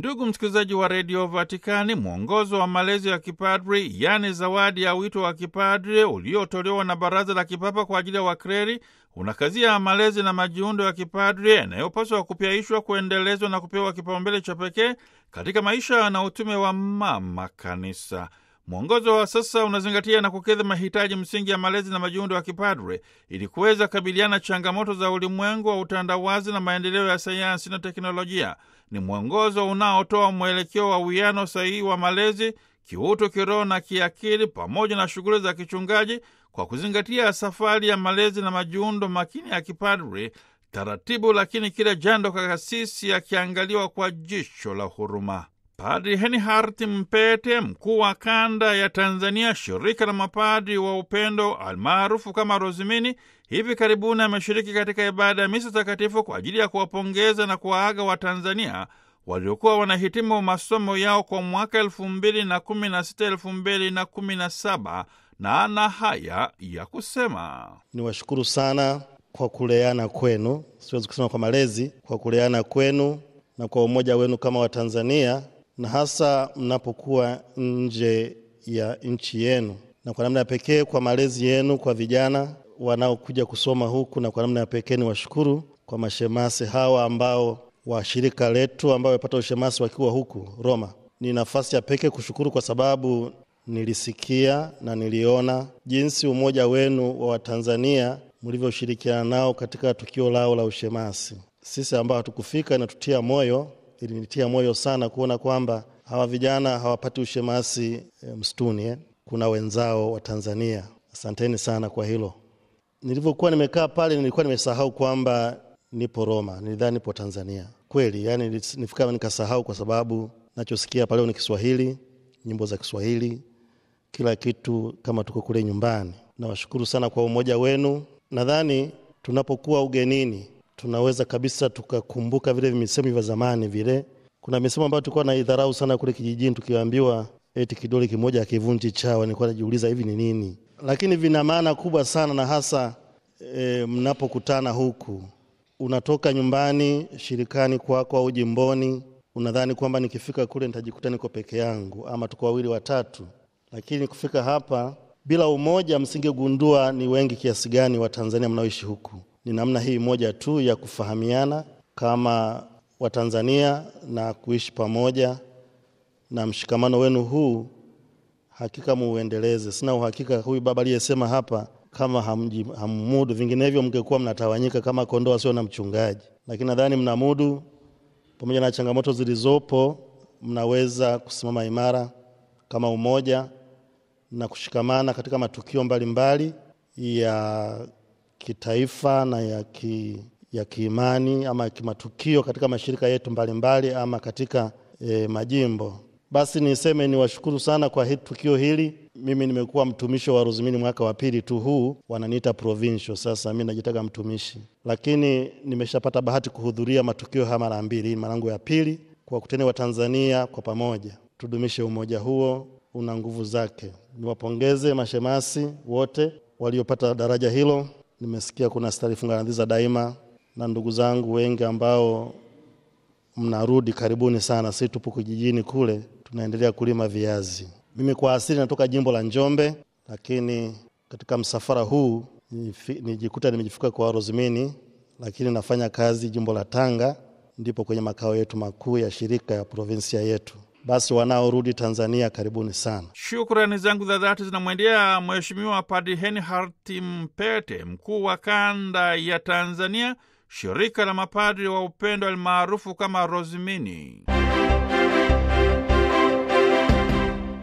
Ndugu msikilizaji wa redio Vatikani, mwongozo wa malezi ya kipadri, yaani zawadi ya wito wa kipadri uliotolewa na Baraza la Kipapa kwa ajili ya wakreri, unakazia malezi na majiundo ya kipadri yanayopaswa kupyaishwa, kuendelezwa na kupewa kipaumbele cha pekee katika maisha na utume wa Mama Kanisa. Mwongozo wa sasa unazingatia na kukidhi mahitaji msingi ya malezi na majiundo ya kipadre ili kuweza kabiliana changamoto za ulimwengu wa utandawazi na maendeleo ya sayansi na teknolojia. Ni mwongozo unaotoa mwelekeo wa uwiano sahihi wa malezi kiutu, kiroho na kiakili, pamoja na shughuli za kichungaji kwa kuzingatia safari ya malezi na majiundo makini ya kipadre, taratibu lakini kila jando kakasisi akiangaliwa kwa jicho la huruma. Padri Henhart Mpete, mkuu wa kanda ya Tanzania, shirika la mapadri wa upendo almaarufu kama Rozimini, hivi karibuni ameshiriki katika ibada ya misa takatifu kwa ajili ya kuwapongeza na kuwaaga Watanzania waliokuwa wanahitimu masomo yao kwa mwaka elfu mbili na kumi na sita elfu mbili na kumi na saba na ana haya ya kusema: Niwashukuru sana kwa kuleana kwenu, siwezi kusema kwa malezi, kwa kuleana kwenu na kwa umoja wenu kama Watanzania na hasa mnapokuwa nje ya nchi yenu, na kwa namna ya pekee kwa malezi yenu kwa vijana wanaokuja kusoma huku, na kwa namna ya pekee ni washukuru kwa mashemasi hawa ambao wa shirika letu ambao wamepata ushemasi wakiwa huku Roma. Ni nafasi ya pekee kushukuru kwa sababu nilisikia na niliona jinsi umoja wenu wa Watanzania mlivyoshirikiana nao katika tukio lao la ushemasi. Sisi ambao hatukufika inatutia moyo ilinitia moyo sana kuona kwamba hawa vijana hawapati ushemasi e, msituni eh. Kuna wenzao wa Tanzania. Asanteni sana kwa hilo. Nilivyokuwa nimekaa pale, nilikuwa nimesahau kwamba nipo Roma, nilidhani nipo Tanzania kweli. Yani nifika nikasahau, kwa sababu nachosikia pale ni Kiswahili, nyimbo za Kiswahili, kila kitu kama tuko kule nyumbani. Nawashukuru sana kwa umoja wenu. Nadhani tunapokuwa ugenini tunaweza kabisa tukakumbuka vile misemo vya zamani. Vile kuna misemo ambayo tulikuwa naidharau sana kule kijijini, tukiambiwa eti kidole kimoja hakivunji chawa. Nilikuwa najiuliza hivi ni nini, lakini vina maana kubwa sana, na hasa e, mnapokutana huku, unatoka nyumbani shirikani kwako au jimboni, unadhani kwamba nikifika kule nitajikuta niko peke yangu ama tuko wawili watatu, lakini kufika hapa bila umoja, msingegundua ni wengi kiasi gani Watanzania mnaoishi huku ni namna hii moja tu ya kufahamiana kama Watanzania na kuishi pamoja, na mshikamano wenu huu hakika muuendeleze. Sina uhakika huyu baba aliyesema hapa kama hamji, hammudu, vinginevyo mngekuwa mnatawanyika kama kondoo wasio na mchungaji, lakini nadhani mnamudu. Pamoja na changamoto zilizopo, mnaweza kusimama imara kama umoja na kushikamana katika matukio mbalimbali mbali ya kitaifa na ya, ki, ya kiimani ama kimatukio katika mashirika yetu mbalimbali mbali, ama katika e, majimbo. Basi niseme ni washukuru sana kwa hii tukio hili. Mimi nimekuwa mtumishi wa Rozimini mwaka wa pili tu huu, wananiita provincial. Sasa mimi najitaga mtumishi, lakini nimeshapata bahati kuhudhuria matukio haya mara mbili. Hii marangu ya pili. Kwa kuteni wa Tanzania kwa pamoja, tudumishe umoja huo, una nguvu zake. Niwapongeze mashemasi wote waliopata daraja hilo. Nimesikia kuna stari funganadhiza daima na ndugu zangu wengi ambao mnarudi, karibuni sana. Sisi tupo kijijini kule, tunaendelea kulima viazi. Mimi kwa asili natoka jimbo la Njombe, lakini katika msafara huu nijikuta nimejifika kwa Rozimini, lakini nafanya kazi jimbo la Tanga, ndipo kwenye makao yetu makuu ya shirika ya provinsia yetu. Basi wanaorudi Tanzania karibuni sana. Shukrani zangu za dhati zinamwendea Mheshimiwa Padri Henhart Mpete, mkuu wa kanda ya Tanzania, shirika la mapadri wa upendo almaarufu kama Rozimini.